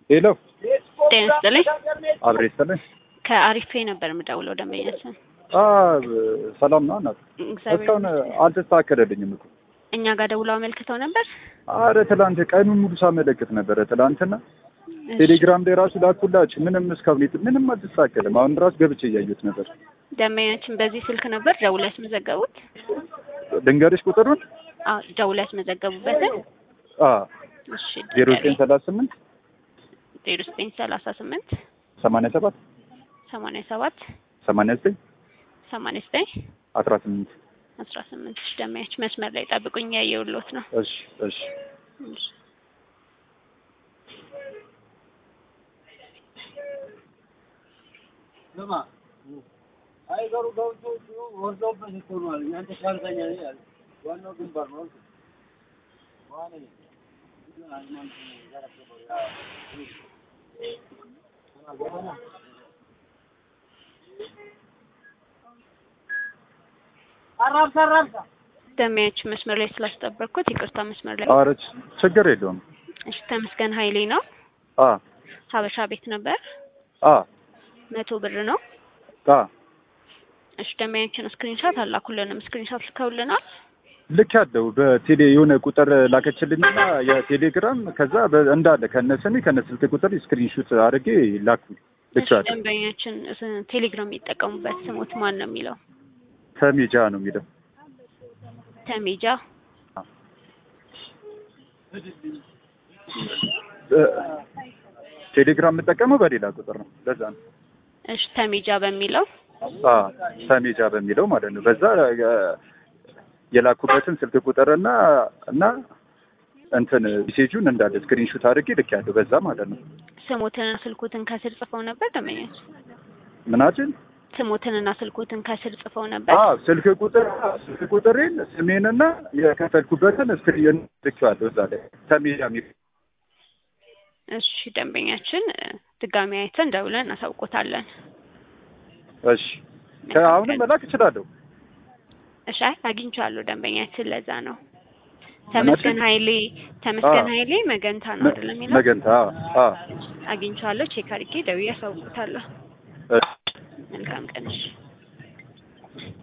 ሄሎ ጤና ይስጥልኝ። አብሬ ይስጥልኝ። ከአሪፌ ነበር የምደውለው ደንበኛችን። አ ሰላም ነው እናት። እግዚአብሔር እስካሁን ይመስገን። አልተስተካከለልኝም እኮ። እኛ ጋር ደውለው አመልክተው ነበር። አረ ትላንት ቀኑን ሙሉ ሳመለክት ነበረ። ትላንትና ቴሌግራም ላይ ራሱ ላኩላችሁ። ምንም እስካሁን የት- ምንም አልተስተካከለም። አሁን ራሱ ገብቼ እያየሁት ነበር። ደንበኛችን በዚህ ስልክ ነበር ደውለው ያስመዘገቡት። ድንገርሽ ቁጥሩን አዎ ደውለው ያስመዘገቡበትን። አ እሺ ዜሮ ዘጠኝ ሰላሳ ስምንት ዜሮ ዘጠኝ ሰላሳ ስምንት ሰማንያ ሰባት ሰማንያ ሰባት ሰማንያ ዘጠኝ ሰማንያ ዘጠኝ አስራ ስምንት አስራ ስምንት እሺ ደንበኛችን መስመር ላይ ጠብቁኝ፣ ያየሁልዎት ነው። እሺ እሺ እሺ አይገሩ ገብቶ ወርደውበት እኮ ነው አለኝ። አንተ ሻርተኛ ነህ አለ። ዋናው ግንባር ነው አልኩት። ዋኔ አራብሳ አራብሳ ደንበኛችን መስመር ላይ ስላስጠበቅኩት ይቅርታ። መስመር ላይ አረ ችግር የለውም። እሺ ተመስገን ኃይሌ ነው። አ ሀበሻ ቤት ነበር። አ መቶ ብር ነው። አ እሺ ደንበኛችን ስክሪንሻት አላኩልንም። ስክሪንሻት ልከውልናል። ልክ ያለው በቴሌ የሆነ ቁጥር ላከችልኝና የቴሌግራም ከዛ በ- እንዳለ ከነ ስሜ ከነ ስልክ ቁጥር ስክሪንሹት አድርጌ ላኩ። እሺ ልቻለሁ ደንበኛችን ስ- ቴሌግራም የሚጠቀሙበት ስሞት ማን ነው የሚለው? ተሜጃ ነው የሚለው። ተሜጃ እ- ቴሌግራም የምጠቀመው በሌላ ቁጥር ነው። ለዛ ነው እሺ ተሜጃ በሚለው አ ተሜጃ በሚለው ማለት ነው። በዛ የ- የላኩበትን ስልክ ቁጥርና እና እንትን ሜሴጁን እንዳለ ስክሪንሹት አድርጌ ልክ ያለው በዛ ማለት ነው። ስሞትንና ስልኮትን ከስር ጽፈው ነበር። ደንበኛችን ምናችን ስሞትንና ስልኮትን ከስር ጽፈው ነበር። አ ስልክ ቁጥር ስልክ ቁጥሬን ስሜንና የከፈልኩበትን ስክሪን ልኬዋለሁ እዛ ላይ ተሜጃ የሚል እሺ ደንበኛችን እ፣ ድጋሚ አይተን ደውለን እናሳውቆታለን። እሺ ከአሁንም መላክ እችላለሁ። እሺ አይ አግኝቻለሁ ደንበኛችን ለዛ ነው። ተመስገን ምናችን? ኃይሌ ተመስገን አ። ኃይሌ መገንታ ነው አይደለም የሚለው መገንታ አ አግኝቻለሁ። ቼክ አድርጌ ደውዬ አሳውቆታለሁ። እሺ መልካም ቀን እሺ።